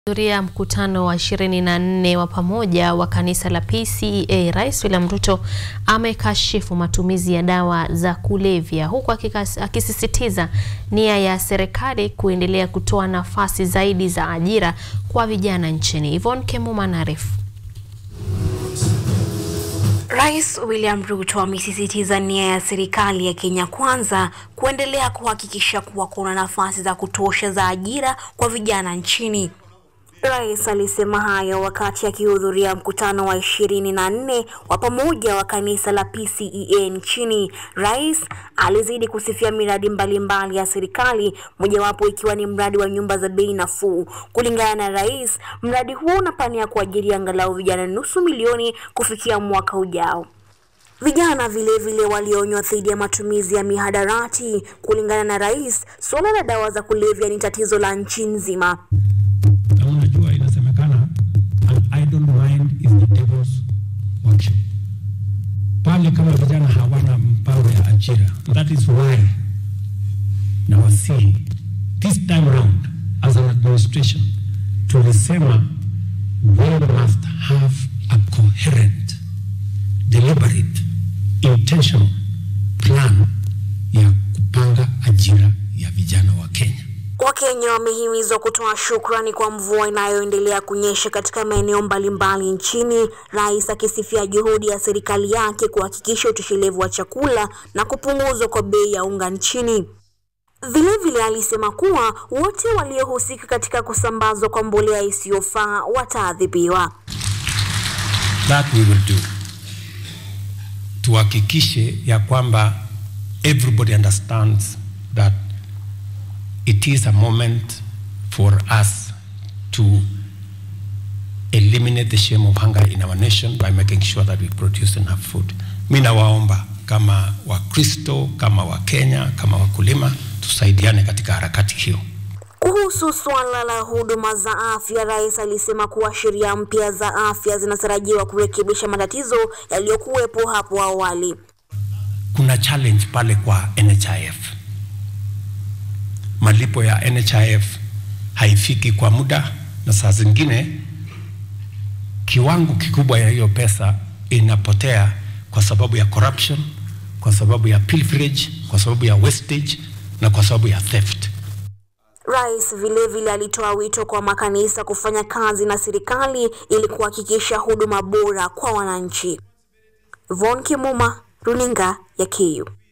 Hudhuria mkutano wa 24 wa pamoja wa kanisa la PCEA, Rais William Ruto amekashifu matumizi ya dawa za kulevya huku akisisitiza nia ya serikali kuendelea kutoa nafasi zaidi za ajira kwa vijana nchini. Yvonne Kemuma anaarifu. Rais William Ruto amesisitiza nia ya serikali ya Kenya Kwanza kuendelea kuhakikisha kuwa kuna nafasi za kutosha za ajira kwa vijana nchini. Rais alisema hayo wakati akihudhuria mkutano wa ishirini na nne wa pamoja wa kanisa la PCEA nchini. Rais alizidi kusifia miradi mbalimbali mbali ya serikali, mojawapo ikiwa ni mradi wa nyumba za bei nafuu. Kulingana na rais, mradi huo unapania kuajiri angalau vijana nusu milioni kufikia mwaka ujao. Vijana vilevile walionywa dhidi ya matumizi ya mihadarati. Kulingana na rais, suala la dawa za kulevya ni tatizo la nchi nzima. Unajua, inasemekana an idle mind is the devil's workshop. Pale kama vijana hawana mpango ya ajira, that is why nawasihi this time round as an administration tulisema we must have a coherent deliberate intentional plan ya kupanga ajira ya vijana wa Kenya. Wakenya wamehimizwa kutoa shukrani kwa mvua inayoendelea kunyesha katika maeneo mbalimbali nchini, rais akisifia juhudi ya serikali yake kuhakikisha utoshelevu wa chakula na kupunguzwa kwa bei ya unga nchini. Vilevile alisema kuwa wote waliohusika katika kusambazwa kwa mbolea isiyofaa wataadhibiwa. That we will do. Tuhakikishe ya kwamba everybody understands that it is a moment for us to eliminate the shame of hunger in our nation by making sure that we produce enough food. Mi nawaomba kama Wakristo, kama Wakenya, kama wakulima tusaidiane katika harakati hiyo. Kuhusu suala la huduma za afya, rais alisema kuwa sheria mpya za afya zinatarajiwa kurekebisha matatizo yaliyokuwepo hapo awali. Kuna challenge pale kwa NHIF malipo ya NHIF haifiki kwa muda, na saa zingine kiwango kikubwa ya hiyo pesa inapotea kwa sababu ya corruption, kwa sababu ya pilferage, kwa sababu ya wastage na kwa sababu ya theft. Rais vilevile alitoa wito kwa makanisa kufanya kazi na serikali ili kuhakikisha huduma bora kwa wananchi. Von Kimuma, runinga ya KU.